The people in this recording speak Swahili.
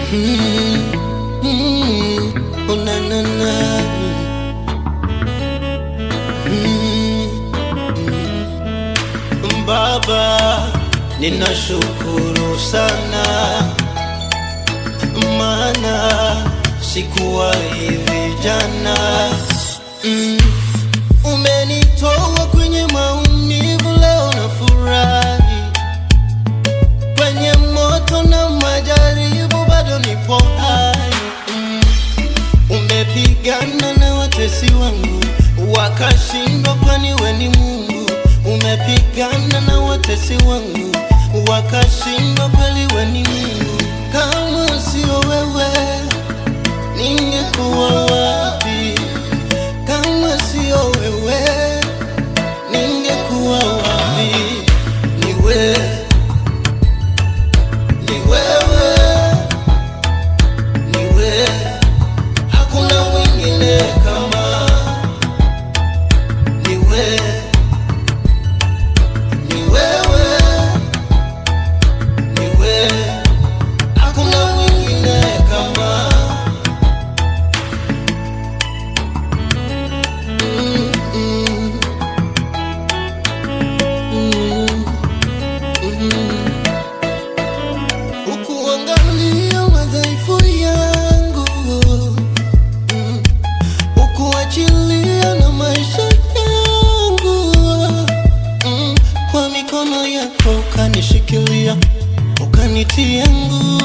Mm, mm, oh, na, na, na. Mm, mm. Baba, ninashukuru sana maana sikuwa hivi jana. Mm, umenitoa kwenye maumivu, leo nafurahi kwenye moto na majaribu, bado nipo hai. Mm, umepigana na watesi wangu wakashindwa, kwani we ni Mungu. Umepigana na watesi wangu wakashindwa, kweli we ni Mungu. Kama sio wewe, ningekuwa wapi? Kama sio wewe, ningekuwa wapi? Ni wewe ni wewe, ni wewe, hakuna mwingine kama ni wewe, ni wewe, ni wewe, hakuna mwingine kama Mm, mm. Mm, mm. Ukuangalia madhaifu yangu mm. Ukuachilia na maisha yangu mm. Kwa mikono yako ukanishikilia, ukanitia nguvu